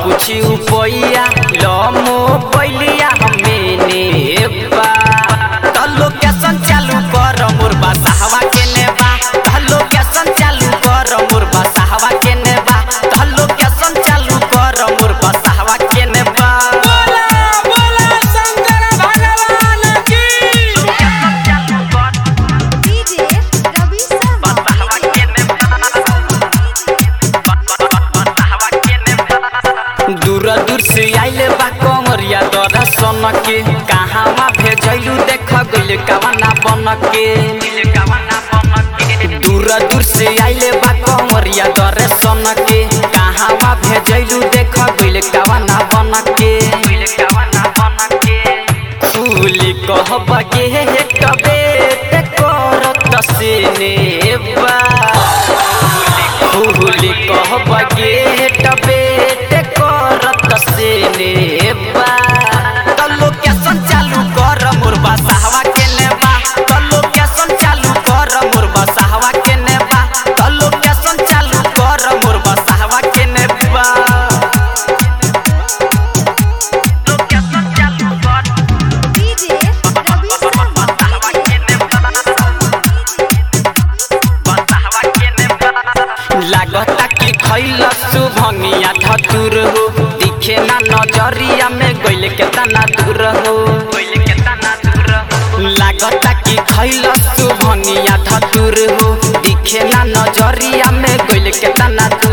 कुछ उपैया लमो पैलिया हमें नेबा तलो कैसन चालू कर मोर बसाहवा के नेबा तलो कैसन चालू कर मोर बसाहवा के नेबा तलो कैसन चालू कर मोर बसाहवा के नेबा बोला बोला शंकर भगवान की डीजे रवि शर्मा दूर दूर से आइले बा कमरिया दरा सन के कहाँ भेजलू देख गइल कवना बन के दूर दूर से आइले बा कमरिया दरे सन के कहाँ भेजलू देख गइल कवना बन के फूली कहब के कबे ते करत से नेबा फूली कहब गेट बेट करत से नेबा तल्लो कैसन चालू कर मोर बसाहवा के नेबा तल्लो कैसन चालू कर मोर बसाहवा के नेबा तल्लो कैसन चालू कर मोर बसाहवा के नेबा डीजे रवि शर्मा लागता कि खैल सुभंगिया धतुर हो दिखे ना नजरिया में गइल केतना दूर हो लागता कि खैल सुभंगिया धतुर हो दिखे ना नजरिया में गइल केतना दूर